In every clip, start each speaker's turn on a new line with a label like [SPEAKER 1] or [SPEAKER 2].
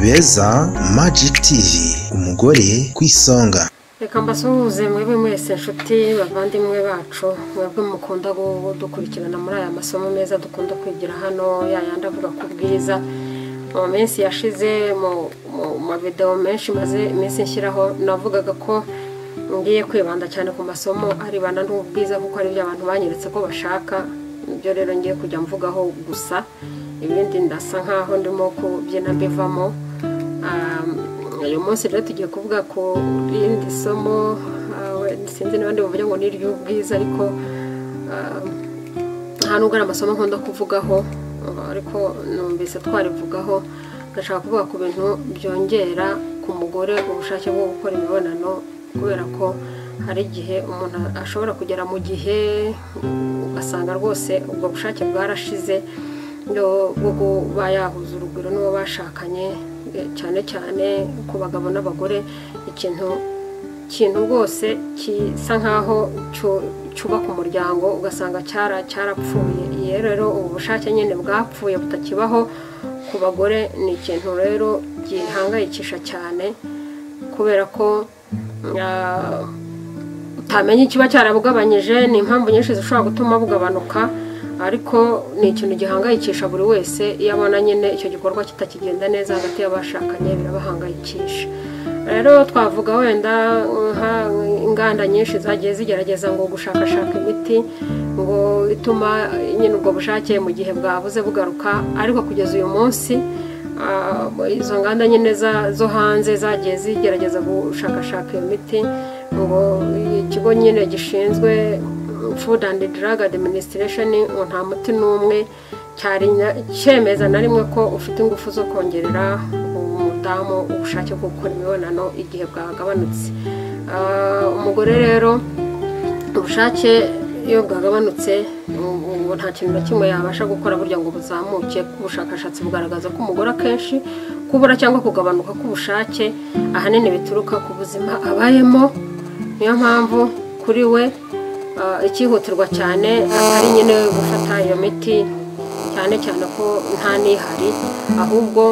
[SPEAKER 1] beza magic tv umugore ku isonga
[SPEAKER 2] reka mbasuhuze mwebwe mwese inshuti bavandimwe bacu mwebwe mukunda kudukurikirana muri aya masomo meza dukunda kwigira hano yayandi avuga ku bwiza mu minsi yashize mu mavidewo menshi maze iminsi nshyiraho navugaga ko ngiye kwibanda cyane ku masomo arebana n'ubwiza kuko ari byo abantu banyeretse ko bashaka ibyo rero ngiye kujya mvugaho gusa ibindi ndasa nkaho ndimo kubyina mbivamo uyu munsi rero tugiye kuvuga ku rindi somo sinzi n'abandi bavuga ngo ni iry'ubwiza ariko nta nubwo ari amasomo nkunda kuvugaho ariko numvise twarivugaho ndashaka kuvuga ku bintu byongera ku mugore ubushake bwo gukora imibonano kubera ko hari igihe umuntu ashobora kugera mu gihe ugasanga rwose ubwo bushake bwarashize bwo kuba yahuza urugwiro n'uwo bashakanye cyane cyane ku bagabo n'abagore ikintu kintu rwose gisa nk'aho cyubaka umuryango ugasanga cyarapfuye iyo rero ubu bushake nyine bwapfuye butakibaho ku bagore ni ikintu rero gihangayikisha cyane kubera ko utamenya ikiba cyarabugabanyije ni impamvu nyinshi zishobora gutuma bugabanuka ariko ni ikintu gihangayikisha buri wese iyo abona nyine icyo gikorwa kitakigenda neza hagati y'abashakanye birabahangayikisha rero twavuga wenda inganda nyinshi zagiye zigerageza ngo gushakashaka imiti ngo ituma nyine ubwo bushake mu gihe bwabuze bugaruka ariko kugeza uyu munsi izo nganda nyine zo hanze zagiye zigerageza gushakashaka iyo miti ngo ikigo nyine gishinzwe food and drug administration ngo nta muti n'umwe cyari cyemeza na rimwe ko ufite ingufu zo kongerera umudamu ubushake bwo gukora imibonano igihe bwagabanutse umugore rero ubushake iyo bwagabanutse ubu nta kintu na kimwe yabasha gukora burya ngo buzamuke ubushakashatsi bugaragaza ko umugore akenshi kubura cyangwa kugabanuka k'ubushake ahanini bituruka ku buzima abayemo niyo mpamvu kuri we icyihutirwa cyane atari nyine gufata iyo miti cyane cyane ko nta n'ihari ahubwo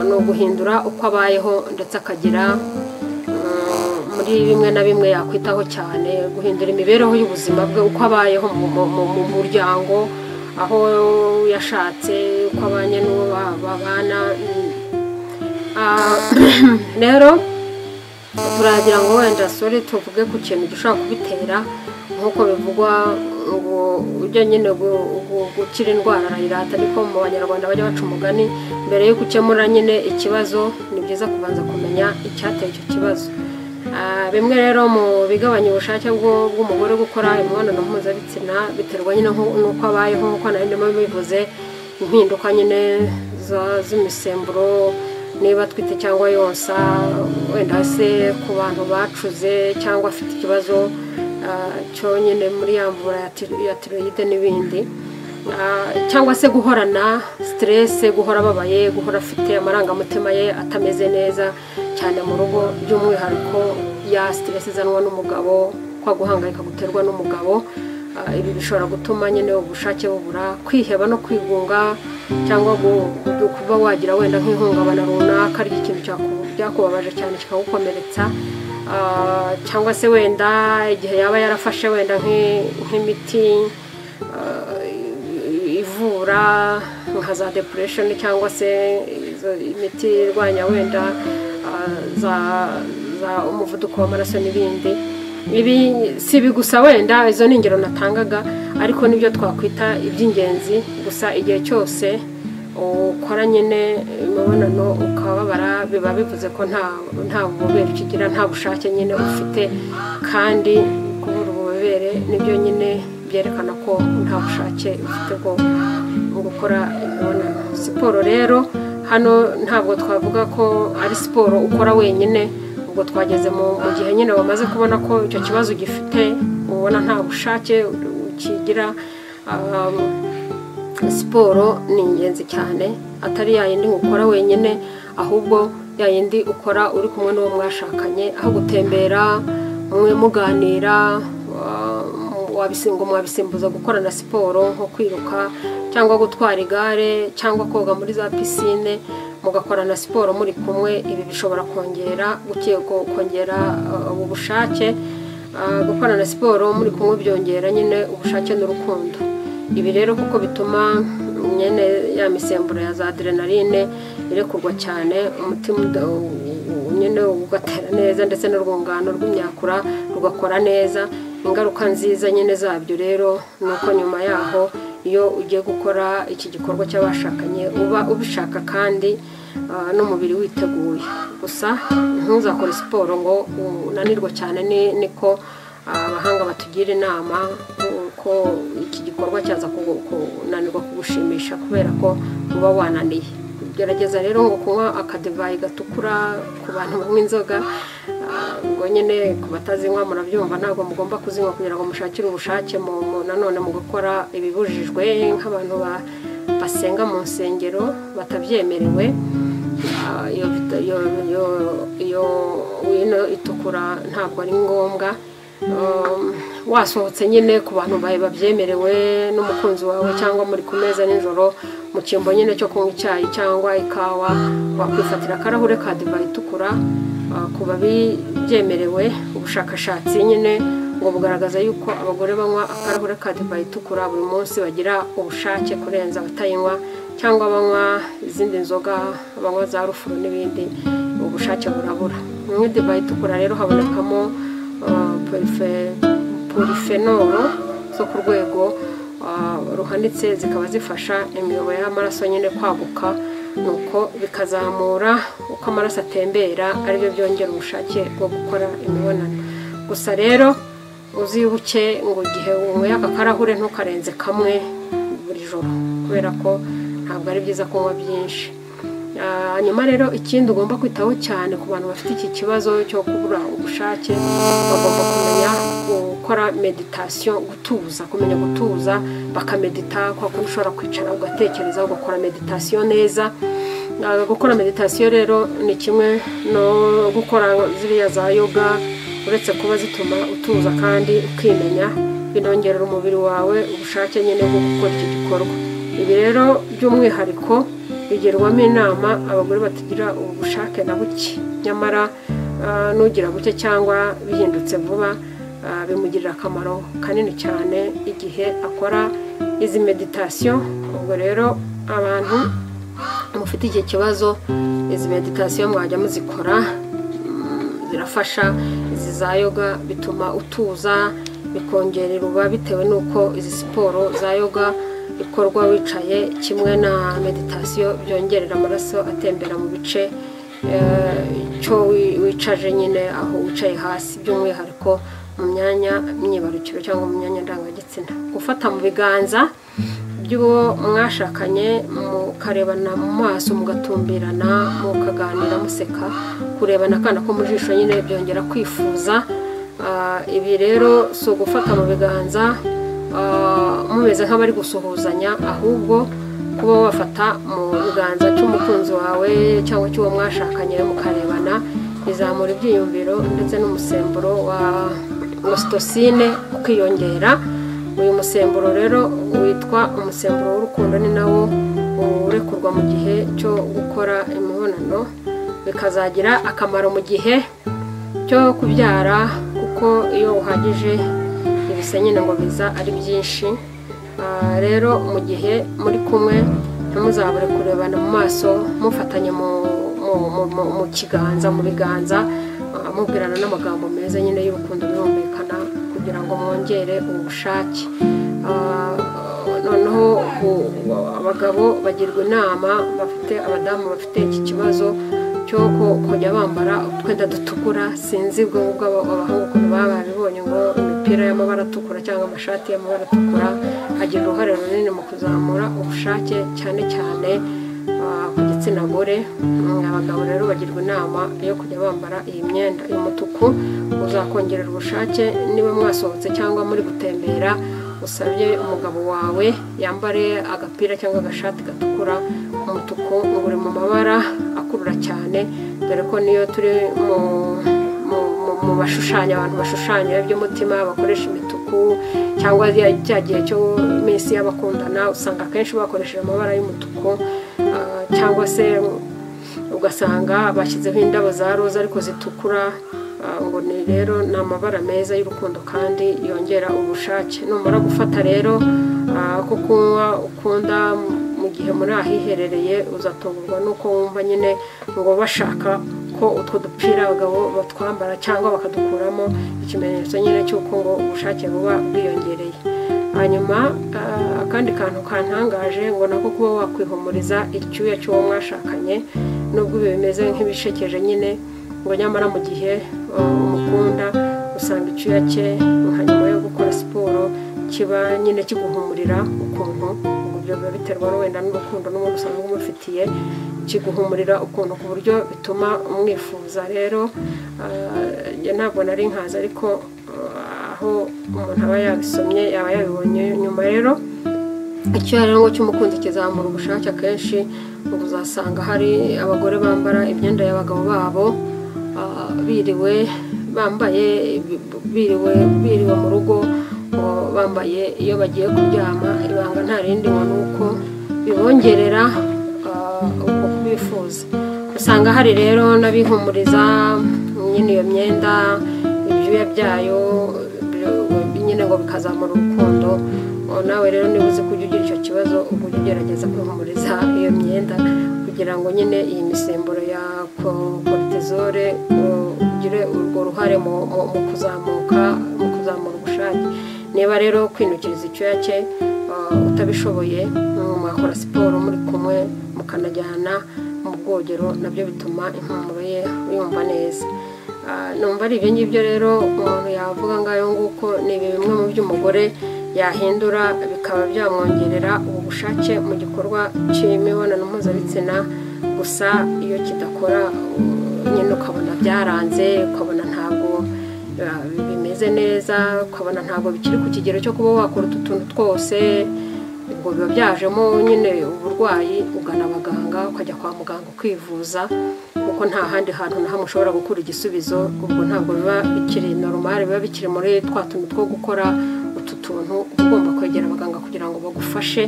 [SPEAKER 2] ni uguhindura uko abayeho ndetse akagira muri bimwe na bimwe yakwitaho cyane guhindura imibereho y'ubuzima bwe uko abayeho mu muryango aho yashatse uko abanye n'uwo babana rero turagira ngo wenda sore tuvuge ku kintu gishobora kubitera nk'uko bivugwa ngo ujya nyine gukira indwara arayirata ariko mu banyarwanda bajya baca umugani mbere yuko ukemura nyine ikibazo ni byiza kubanza kumenya icyateye icyo kibazo bimwe rero mu bigabanya ubushake bw'umugore gukora imibonano mpuzabitsina biterwa nyine n'uko abayeho nk'uko nari ndimo bivuze impinduka nyine z'imisemburo niba atwite cyangwa yonsa wenda se ku bantu bacuze cyangwa afite ikibazo cyonyine muri ya mvura ya tiroyide n'ibindi cyangwa se guhorana siterese guhora ababaye guhora afite amarangamutima ye atameze neza cyane mu rugo by'umwihariko ya siterese izanwa n'umugabo kwa guhangayika guterwa n'umugabo ibi bishobora gutuma nyine ubushake bubura kwiheba no kwigunga cyangwa kuba wagira wenda nk'ihungabana runaka ry'ikintu cyakubabaje cyane kikagukomeretsa cyangwa se wenda igihe yaba yarafashe wenda nk'imiti ivura nka za depuresheni cyangwa se imiti irwanya wenda za umuvuduko w'amaraso n'ibindi ibi si ibi gusa wenda izo ni ingero natangaga ariko nibyo twakwita iby'ingenzi gusa igihe cyose ukora nyine imibonano ukababara biba bivuze ko nta bubobere ukigira nta bushake nyine ufite kandi kubura ububobere nibyo nyine byerekana ko nta bushake ufite bwo gukora imibonano siporo rero hano ntabwo twavuga ko ari siporo ukora wenyine ubwo twageze mu gihe nyine wamaze kubona ko icyo kibazo ugifite ubona nta bushake ukigira siporo ni ingenzi cyane atari yayindi ukora wenyine ahubwo yayindi ukora uri kumwe n'uwo mwashakanye aho gutembera mwe muganira mwabisimbuza gukorana siporo nko kwiruka cyangwa gutwara igare cyangwa koga muri za pisine mugakora na siporo muri kumwe ibi bishobora kongera guke- ko- kongera uh, ubu bushake Uh, gukora na siporo muri kumwe byongera nyine ubushake n'urukundo ibi rero kuko bituma nyine ya misemburo ya za adrenaline irekurwa cyane umutima uda- u- u- nyine ugatera neza ndetse n'urwungano rw'imyakura rugakora neza ingaruka nziza nyine zabyo rero ni uko nyuma yaho iyo ugiye gukora iki gikorwa cy'abashakanye uba ubishaka kandi uh, n'umubiri witeguye gusa ntuzakore siporo ngo unanirwe cyane ni- niko abahanga batugira inama ko iki gikorwa cyaza kugu- kunanirwa kugushimisha kubera ko uba wananiye gerageza rero ngo kunywa akadevayi gatukura ku bantu banywa inzoga ah, ngo nyine ku batazinywa murabyumva ntabwo mugomba kuzinywa kugira ngo mushakire ubushake mu mu- nanone mu gukora ibibujijwe nk'abantu ba- basenga mu nsengero batabyemerewe Ah, iyo vita- iyo- iyo- iyo wino itukura ntabwo ari ngombwa Um, wasohotse nyine ku bantu bawe babyemerewe n'umukunzi wawe cyangwa muri ku meza nijoro mu cyimbo nyine cyo kunywa icyayi cyangwa ikawa wakwifatira akarahure ka divayi itukura ah, ku babibyemerewe ubushakashatsi nyine ngo bugaragaza yuko abagore banywa akarahure ka divayi itukura buri munsi bagira ubushake kurenza abatayinywa cyangwa banywa izindi nzoga banywa za rufuro n'ibindi ubushake burabura mu divayi itukura rero habonekamo ah, polife- polifenoro zo ku rwego ah, ruhanitse zikaba zifasha imiyoboro y'amaraso nyine kwaguka nuko bikazamura uko amaraso atembera aribyo byongera ubushake bwo gukora imibonano gusa rero uzibuke ngo igihe unyweye aka karahure ntukarenze kamwe buri joro kubera ko ntabwo ari byiza kunywa byinshi Ah, hanyuma rero ikindi ugomba kwitaho cyane ku bantu bafite iki kibazo cyo kubura ubushake bagomba kumenya gukora meditasiyo gutuza kumenya gutuza bakamedita kwa kundi ushobora kwicara ugatekereza ugakora meditasiyo neza Ah, gukora meditasiyo rero ni kimwe no gukora ziriya za yoga uretse kuba zituma utuza kandi ukimenya binongerera umubiri wawe ubushake nyine bwo gukora iki gikorwa ibi rero by'umwihariko bigirwamo inama abagore batagira ubushake na buke nyamara ah, n'ugira buke cyangwa bihindutse vuba ah, bimugirira akamaro kanini cyane igihe akora izi meditasiyo ubwo rero abantu mufite iki kibazo izi meditasiyo mwajya muzikora mm, zirafasha izi za yoga bituma utuza bikongerera uba bitewe n'uko izi siporo za yoga ikorwa wicaye kimwe na meditasiyo byongerera amaraso atembera mu bice eh, cyo wi- wicaje nyine aho wicaye hasi by'umwihariko mu myanya myibarukiro cyangwa mu myanya ndangagitsina gufata mu biganza by'uwo mwashakanye mukarebana mu maso mugatumbirana mukaganira museka kurebana akana ko mu jisho nyine byongera kwifuza Ah, ibi rero si ugufata mu biganza ah, mumeze nk'abari gusuhuzanya ahubwo kuba wafata mu biganza cy'umukunzi wawe cyangwa cy'uwo mwashakanye mukarebana bizamura ibyiyumviro ndetse n'umusemburo wa ositosine ukiyongera uyu musemburo rero witwa umusemburo w'urukundo ni nawo urekurwa mu gihe cyo gukora imibonano bikazagira akamaro mu gihe cyo kubyara kuko iyo uhagije ibise nyine ngo biza ari byinshi Ah, rero mu gihe muri kumwe ntimuzabure kurebana mu maso mufatanye mu- mu- mu- mu- mu kiganza mu biganza ah, mubwirana n'amagambo meza nyine y'urukundo birumvikana kugira ngo mwongere ubushake Ah, noneho u- abagabo bagirwa inama bafite abadamu bafite iki kibazo cyo ku- kujya bambara utwenda dutukura sinzi ubwo ngubwo aba- abahungu ukuntu baba babibonye ngo imipira y'amabara atukura cyangwa amashati y'amabara atukura agira uruhare runini mu kuzamura ubushake cyane cyane ah, ku gitsina gore Mm, abagabo rero bagirwa inama yo kujya bambara iyi myenda y'umutuku uzakongerera ubushake niba mwasohotse cyangwa muri gutembera usabye umugabo wawe yambare agapira cyangwa agashati gatukura umutuku ngo uri mu mabara akurura cyane dore ko niyo turi mu mu- mu- mu bashushanya abantu bashushanya iby'umutima bakoresha imituku cyangwa ya- cya gihe cyo minsi y'abakundana usanga akenshi bakoresheje amabara y'umutuku ah, cyangwa se ugasanga bashyizeho indabo za roza ariko zitukura Ah, ngo ni rero ni amabara meza y'urukundo kandi yongera ubushake numara gufata rero ah, ko kunywa ukunda mu gihe muri ahiherereye uzatungurwa n'uko wumva nyine ngo bashaka ko utwo dupira abagabo batwambara cyangwa bakadukuramo ikimenyetso nyine cy'uko ngo ubushake buba bwiyongereye hanyuma ah, akandi kantu kantangaje ngo nako kuba wakwihumuriza icyuya cy'uwo mwashakanye nubwo ibi bimeze nk'ibishekeje nyine ngo nyamara mu gihe uh, umukunda usanga icyuya cye nka nyuma yo gukora siporo kiba nyine kiguhumurira ukuntu ubwo ibyo biba biterwa no wenda n'urukundo n'umuntu usanga umufitiye kiguhumurira ukuntu ku buryo bituma umwifuza rero uh, njye ntabwo nari nkazi ariko uh, aho umuntu aba yabisomye yaba yabibonye nyuma rero icyuya rero ngo cy'umukunzi kizamura ubushake akenshi ngo uzasanga hari abagore bambara imyenda y'abagabo babo ah, biriwe bambaye biriwe biriwe mu rugo ngo bambaye iyo bagiye kuryama ibanga nta rindi ngo ni uko bibongerera ah, uko bifuza usanga hari rero n'abihumuriza nyine iyo myenda ibyuya byayo ibyo- nyine ngo bikazamura urukundo Oh, nawe rero niba uzi kujya ugira icyo kibazo uba ujya ugerageza kwihumuriza iyo myenda kugira ngo nyine iyi misemburo ya ko- cortisone uh, ugire urwo ruhare mu mu- mu kuzamuka mu kuzamura ubushake niba rero kwinukiriza icyuya cye uh, utabishoboye mm, mwakora siporo muri kumwe mukanajyana mu bwogero nabyo bituma impumuro ye yumva neza Ah, numva ari ibyo ngibyo rero umuntu yavuga ngayo nguko ni bimwe mu byo umugore yahindura bikaba byamwongerera ubushake mu gikorwa cy'imibonano mpuzabitsina gusa iyo kidakora uh, nyine ukabona byaranze ukabona ntabwo uh, bimeze neza ukabona ntabwo bikiri ku kigero cyo kuba wakora utu tuntu twose ubwo biba byajemo nyine uburwayi ugana abaganga ukajya kwa muganga kwivuza kuko nta handi hantu na hamwe ushobora gukura igisubizo ubwo ntabwo biba bikiri normal biba bikiri muri twa tuntu two gukora utu tuntu uba ugomba kwegera abaganga kugira ngo bagufashe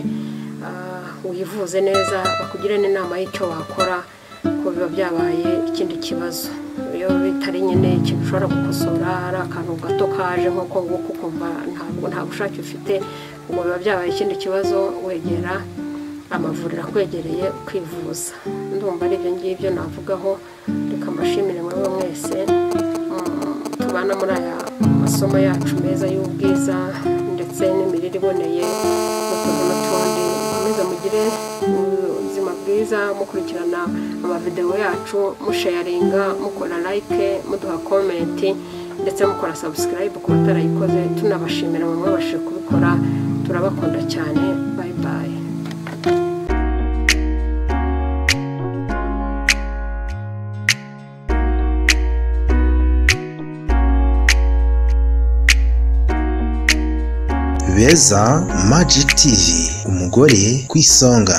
[SPEAKER 2] ah, wivuze neza bakugire n'inama y'icyo wakora ko biba byabaye ikindi kibazo iyo bitari nyine ikintu ushobora gukosora ari akantu gato kaje nk'uko nguko ukumva ntabwo nta bushake ufite ubwo biba byabaye ikindi kibazo wegera amavuriro akwegereye kwivuza ndumva ari ibyo ngibyo navugaho reka mbashimire mwebwe mwese mm, tubana muri aya masomo yacu meza y'ubwiza ndetse n'imirire iboneye n'utuntu n'utundi mukomeze mugire ubuzima bwiza mukurikirana amavidewo yacu mushayaringa mukora like muduha komenti ndetse mukora sabusikarayibu ku batarayikoze tunabashimira bamwe babashije kubikora turabakunda cyane bayi bayi
[SPEAKER 1] beza magic tv umugore ku isonga